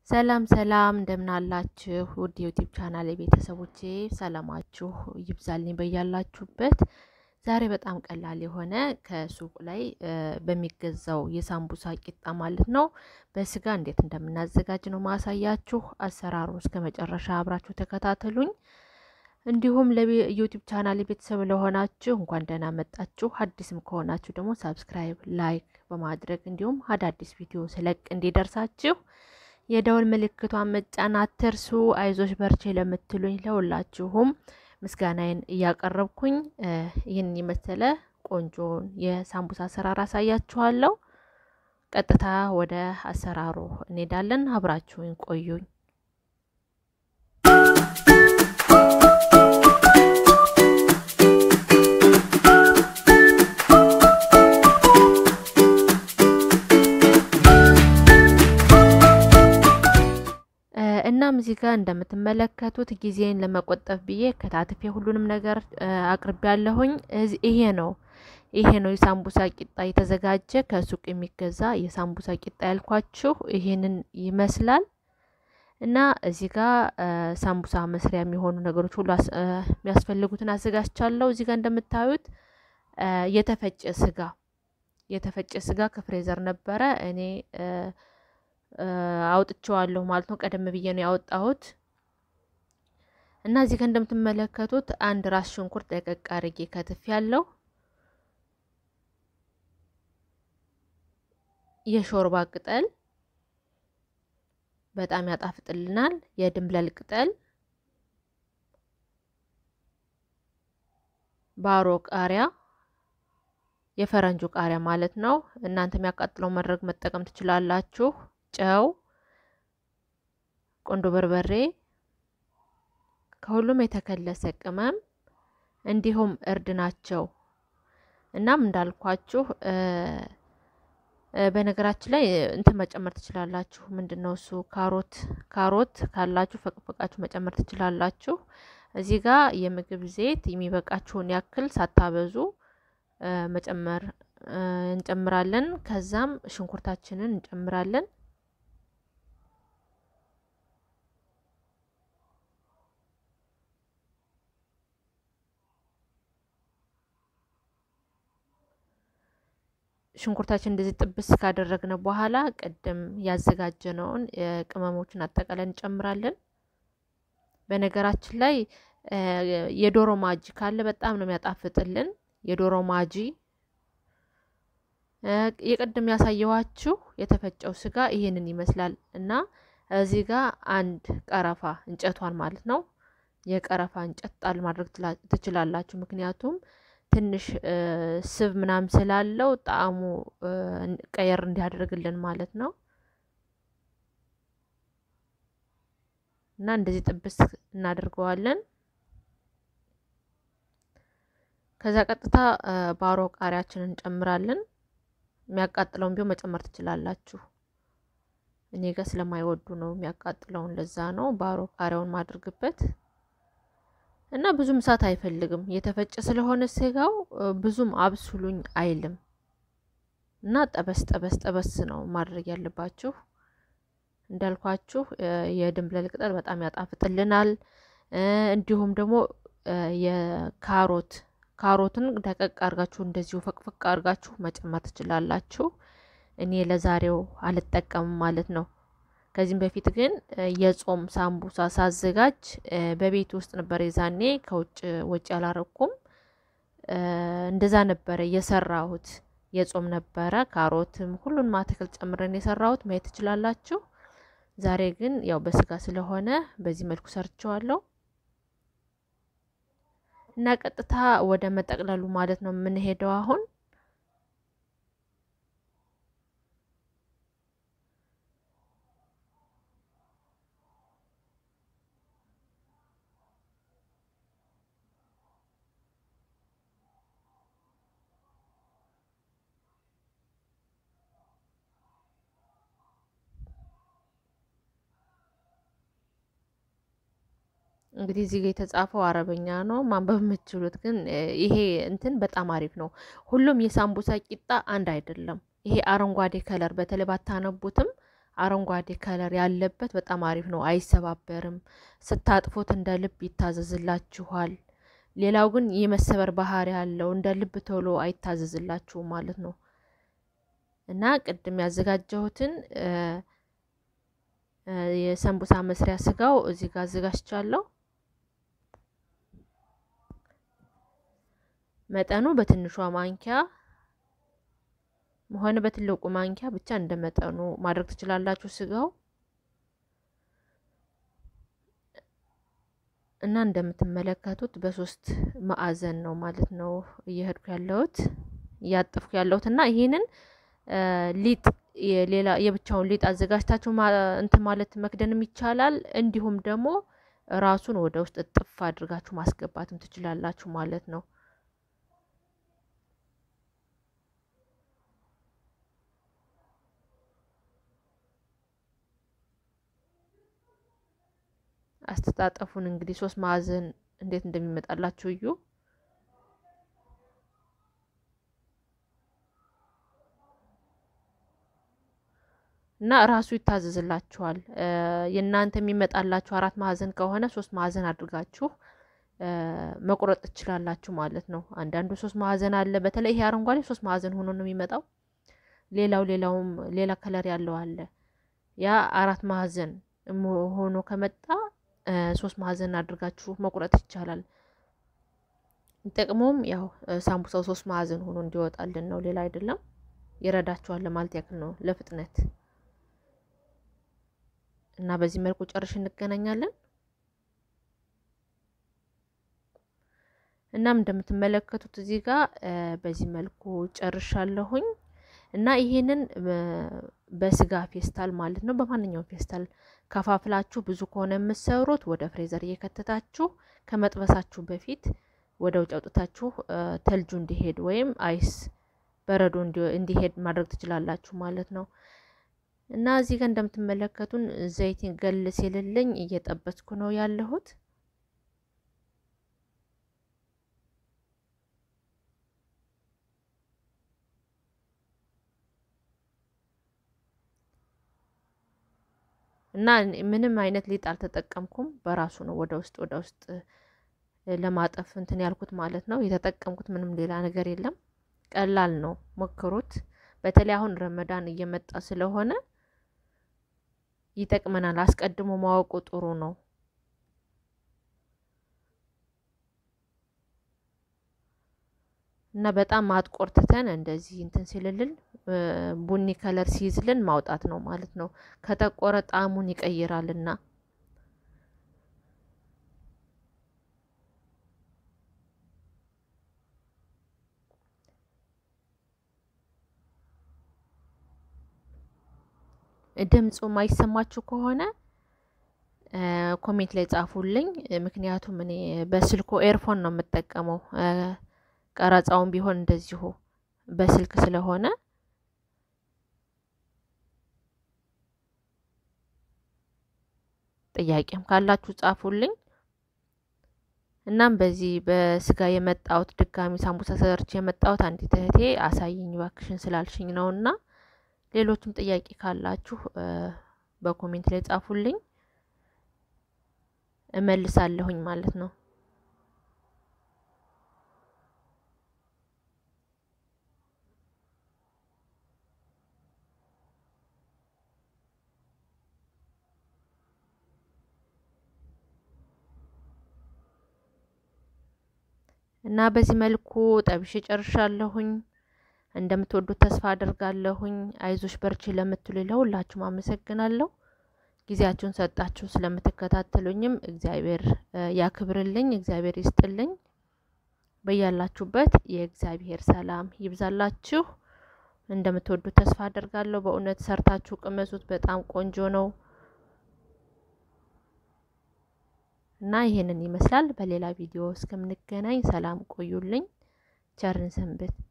ሰላም ሰላም እንደምን አላችሁ? ውድ ዩቲዩብ ቻናል የቤተሰቦቼ ሰላማችሁ ይብዛልኝ በያላችሁበት። ዛሬ በጣም ቀላል የሆነ ከሱቅ ላይ በሚገዛው የሳምቡሳ ቂጣ ማለት ነው በስጋ እንዴት እንደምናዘጋጅ ነው ማሳያችሁ። አሰራሩ እስከ መጨረሻ አብራችሁ ተከታተሉኝ። እንዲሁም ለዩቲዩብ ቻናል ቤተሰብ ለሆናችሁ እንኳን ደህና መጣችሁ። አዲስም ከሆናችሁ ደግሞ ሳብስክራይብ፣ ላይክ በማድረግ እንዲሁም አዳዲስ ቪዲዮ ስለቅ እንዲደርሳችሁ የደወል ምልክቷን መጫን አትርሱ። አይዞች በርቼ ለምትሉኝ ለሁላችሁም ምስጋናዬን እያቀረብኩኝ ይህን የመሰለ ቆንጆን የሳምቡሳ አሰራር አሳያችኋለሁ። ቀጥታ ወደ አሰራሩ እንሄዳለን። አብራችሁኝ ቆዩኝ። እናም እዚህ ጋር እንደምትመለከቱት ጊዜን ለመቆጠብ ብዬ ከታትፌ ሁሉንም ነገር አቅርቤ ያለሁኝ። ይሄ ነው ይሄ ነው የሳምቡሳ ቂጣ የተዘጋጀ ከሱቅ የሚገዛ የሳምቡሳ ቂጣ ያልኳችሁ ይሄንን ይመስላል። እና እዚህ ጋር ሳምቡሳ መስሪያ የሚሆኑ ነገሮች ሁሉ የሚያስፈልጉትን አዘጋጅቻለሁ። እዚህ ጋር እንደምታዩት የተፈጨ ስጋ የተፈጨ ስጋ ከፍሬዘር ነበረ እኔ አውጥቼዋለሁ ማለት ነው። ቀደም ብዬ ነው ያወጣሁት እና እዚህ ጋር እንደምትመለከቱት አንድ ራስ ሽንኩርት ደቀቅ አድርጌ ከትፍ ያለው የሾርባ ቅጠል በጣም ያጣፍጥልናል። የድንብላል ቅጠል፣ ባሮ ቃሪያ፣ የፈረንጁ ቃሪያ ማለት ነው። እናንተ የሚያቃጥለው መድረግ መጠቀም ትችላላችሁ። ጨው፣ ቆንዶ በርበሬ፣ ከሁሉም የተከለሰ ቅመም እንዲሁም እርድ ናቸው። እናም እንዳልኳችሁ በነገራችን ላይ እንትን መጨመር ትችላላችሁ። ምንድን ነው እሱ ካሮት ካሮት ካላችሁ ፈቅፈቃችሁ መጨመር ትችላላችሁ። እዚህ ጋር የምግብ ዘይት የሚበቃችሁን ያክል ሳታበዙ መጨመር እንጨምራለን። ከዛም ሽንኩርታችንን እንጨምራለን። ሽንኩርታችን እንደዚህ ጥብስ ካደረግነ በኋላ ቅድም ያዘጋጀነውን ቅመሞችን አጠቃላይ እንጨምራለን። በነገራችን ላይ የዶሮ ማጂ ካለ በጣም ነው የሚያጣፍጥልን። የዶሮ ማጂ የቅድም ያሳየዋችሁ የተፈጨው ስጋ ይሄንን ይመስላል እና እዚህ ጋር አንድ ቀረፋ እንጨቷን ማለት ነው የቀረፋ እንጨት ጣል ማድረግ ትችላላችሁ። ምክንያቱም ትንሽ ስብ ምናምን ስላለው ጣዕሙ ቀየር እንዲያደርግልን ማለት ነው። እና እንደዚህ ጥብስ እናደርገዋለን። ከዛ ቀጥታ ባሮ ቃሪያችንን እንጨምራለን። የሚያቃጥለውን ቢሆን መጨመር ትችላላችሁ። እኔ ጋር ስለማይወዱ ነው የሚያቃጥለውን፣ ለዛ ነው ባሮ ቃሪያውን ማድርግበት እና ብዙም እሳት አይፈልግም። የተፈጨ ስለሆነ ስጋው ብዙም አብስሉኝ አይልም እና ጠበስ ጠበስ ጠበስ ነው ማድረግ ያለባችሁ። እንዳልኳችሁ የድንብላል ቅጠል በጣም ያጣፍጥልናል። እንዲሁም ደግሞ የካሮት ካሮትን ደቀቅ አርጋችሁ እንደዚሁ ፈቅፈቅ አርጋችሁ መጨመር ትችላላችሁ። እኔ ለዛሬው አልጠቀምም ማለት ነው። ከዚህም በፊት ግን የጾም ሳምቡሳ ሳዘጋጅ በቤት ውስጥ ነበር። የዛኔ ከውጭ ወጪ አላረኩም። እንደዛ ነበረ የሰራሁት። የጾም ነበረ። ካሮትም ሁሉንም አትክልት ጨምረን የሰራሁት ማየት ትችላላችሁ። ዛሬ ግን ያው በስጋ ስለሆነ በዚህ መልኩ ሰርቸዋለሁ እና ቀጥታ ወደ መጠቅለሉ ማለት ነው የምንሄደው አሁን እንግዲህ እዚህ ጋር የተጻፈው አረበኛ ነው። ማንበብ የምትችሉት ግን ይሄ እንትን በጣም አሪፍ ነው። ሁሉም የሳምቡሳ ቂጣ አንድ አይደለም። ይሄ አረንጓዴ ከለር በተለይ ባታነቡትም አረንጓዴ ከለር ያለበት በጣም አሪፍ ነው። አይሰባበርም። ስታጥፉት እንደ ልብ ይታዘዝላችኋል። ሌላው ግን የመሰበር ባህሪ ያለው እንደ ልብ ቶሎ አይታዘዝላችሁም ማለት ነው። እና ቅድም ያዘጋጀሁትን የሰንቡሳ መስሪያ ስጋው እዚህ ጋር አዘጋጅቻለሁ። መጠኑ በትንሿ ማንኪያ ሆነ በትልቁ ማንኪያ ብቻ እንደ መጠኑ ማድረግ ትችላላችሁ። ስጋው እና እንደምትመለከቱት በሶስት ማዕዘን ነው ማለት ነው እየሄድኩ ያለሁት እያጠፍኩ ያለሁት እና ይሄንን ሊጥ ሌላ የብቻውን ሊጥ አዘጋጅታችሁ እንትን ማለት መክደንም ይቻላል። እንዲሁም ደግሞ ራሱን ወደ ውስጥ እጥፍ አድርጋችሁ ማስገባትም ትችላላችሁ ማለት ነው። አስተጣጠፉን እንግዲህ ሶስት ማዕዘን እንዴት እንደሚመጣላችሁ እዩ። እና ራሱ ይታዘዝላችኋል። የእናንተ የሚመጣላችሁ አራት ማዕዘን ከሆነ ሶስት ማዕዘን አድርጋችሁ መቁረጥ ትችላላችሁ ማለት ነው። አንዳንዱ ሶስት ማዕዘን አለ። በተለይ ይሄ አረንጓዴ ሶስት ማዕዘን ሆኖ ነው የሚመጣው። ሌላው ሌላውም ሌላ ከለር ያለው አለ። ያ አራት ማዕዘን ሆኖ ከመጣ ሶስት ማዕዘን አድርጋችሁ መቁረጥ ይቻላል። ጥቅሙም ያው ሳምቡሳው ሶስት ማዕዘን ሆኖ እንዲወጣልን ነው፣ ሌላ አይደለም። ይረዳችኋል ለማለት ያክል ነው ለፍጥነት እና በዚህ መልኩ ጨርሽ እንገናኛለን። እናም እንደምትመለከቱት እዚህ ጋር በዚህ መልኩ ጨርሻለሁኝ እና ይሄንን በስጋ ፌስታል ማለት ነው በማንኛውም ፌስታል ከፋፍላችሁ ብዙ ከሆነ የምትሰሩት ወደ ፍሬዘር እየከተታችሁ ከመጥበሳችሁ በፊት ወደ ውጭ አውጥታችሁ ተልጁ እንዲሄድ ወይም አይስ በረዶ እንዲሄድ ማድረግ ትችላላችሁ ማለት ነው። እና እዚህ ጋር እንደምትመለከቱን ዘይት ገል ሲልልኝ እየጠበስኩ ነው ያለሁት። እና ምንም አይነት ሊጥ አልተጠቀምኩም። በራሱ ነው ወደ ውስጥ ወደ ውስጥ ለማጠፍ እንትን ያልኩት ማለት ነው። የተጠቀምኩት ምንም ሌላ ነገር የለም። ቀላል ነው፣ ሞክሩት። በተለይ አሁን ረመዳን እየመጣ ስለሆነ ይጠቅመናል። አስቀድሞ ማወቁ ጥሩ ነው። እና በጣም ማጥቆርትተን እንደዚህ እንትን ሲልልን ቡኒ ከለር ሲይዝልን ማውጣት ነው ማለት ነው። ከጠቆረ ጣዕሙን ይቀይራልና ድምፁ ማይሰማችሁ ከሆነ ኮሜንት ላይ ጻፉልኝ። ምክንያቱም እኔ በስልኩ ኤርፎን ነው የምጠቀመው። ቀረጻውን ቢሆን እንደዚሁ በስልክ ስለሆነ ጥያቄም ካላችሁ ጻፉልኝ። እናም በዚህ በስጋ የመጣሁት ድጋሚ ሳምቡሳ ሰርች የመጣሁት አንዲት እህቴ አሳይኝ ባክሽን ስላልሽኝ ነው እና ሌሎችም ጥያቄ ካላችሁ በኮሜንት ላይ ጻፉልኝ፣ እመልሳለሁኝ ማለት ነው። እና በዚህ መልኩ ጠብሼ ጨርሻለሁኝ። እንደምትወዱት ተስፋ አደርጋለሁኝ። አይዞሽ በርቺ ለምትሉ ለሁላችሁም አመሰግናለሁ። ጊዜያችሁን ሰጣችሁ ስለምትከታተሉኝም እግዚአብሔር ያክብርልኝ፣ እግዚአብሔር ይስጥልኝ። በያላችሁበት የእግዚአብሔር ሰላም ይብዛላችሁ። እንደምትወዱት ተስፋ አደርጋለሁ። በእውነት ሰርታችሁ ቅመሱት፣ በጣም ቆንጆ ነው እና ይሄንን ይመስላል። በሌላ ቪዲዮ እስከምንገናኝ ሰላም ቆዩልኝ። ቸርን ሰንብት።